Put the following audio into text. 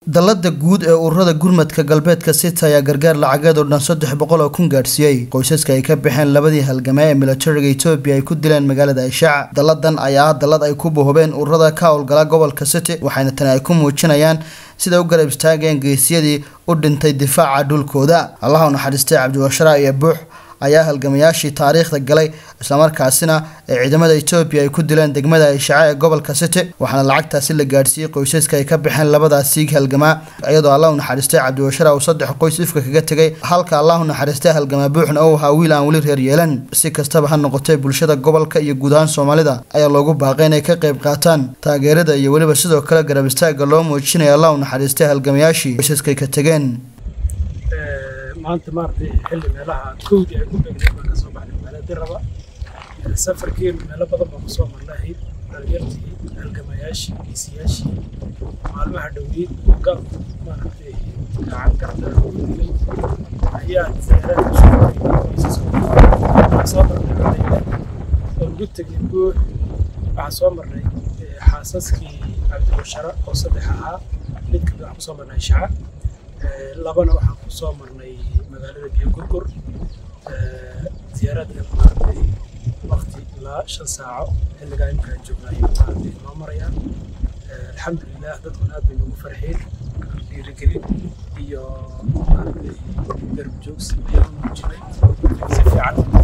dallada guud ee ururada gurmadka galbeedka city ayaa gargaar lacageed oo dhan saddex boqol oo kun gaadhsiiyey qoysaska ay ka baxeen labadii halgamee ee milatariga etoobiya ay ku dileen magaalada ishaac dalladan ayaa ah dallad ay ku bohobeen ururada ka howlgala gobolka city waxayna tani ay ku muujinayaan siday u garab istaageen geesyadii u dhintay difaaca dhulkooda allaha u naxariistay cabdiwashara iyo buux ayaa halgamayaashii taariikhda galay islamarkaasina ee ciidamada etoobiya ay ku dileen degmada ishaace ee gobolka city waxaana lacagtaasi la gaadhsiiyey qoysaska ay ka baxeen labadaas siig halgamaa iyadoo allah u naxariistay cabdiwashara uu saddex qoys ifka kaga tegay halka allah u naxariistay halgamaa buuxna uu ahaa wiil aan weli reer yeelan si kastaba ha noqotay bulshada gobolka iyo guud ahaan soomaalida ayaa loogu baaqay inay ka qayb qaataan taageerada iyo weliba sidoo kale garab istaaga loo muujinaya allah u naxariistay halgamayaashii qoysaskay ka tegeen maanta maaragtay xilli meelaha kowdii ay ku beegnayd baan kasoo baxnay magaalada diraba safarkeenu meelo badan baan kusoo marnahayd dhalinyartii halgamayaashii geesiyaashii maalmaha dhoweyd gaalku maaragtay gacan garda ugu dilay ayaa ziyaarada waxaan soo marnay cadayda oo ugu tegay buux waxaan soo marnay xaasaskii cabdibashara oo saddex ahaa mid kamid waxaan kusoo marnay shaca labana waxaan ku soo marnay magaalada biyo gurgur ziyaaraadka maaragtay waqti ilaa shan saaco xilligaa imkaan joognaayo maaragtay noo marayaan alxamdulilah dadkuna aad bay noogu farxeen dhiirigelin iyo maaragtay garab joogsi ayaan muujinay si fiican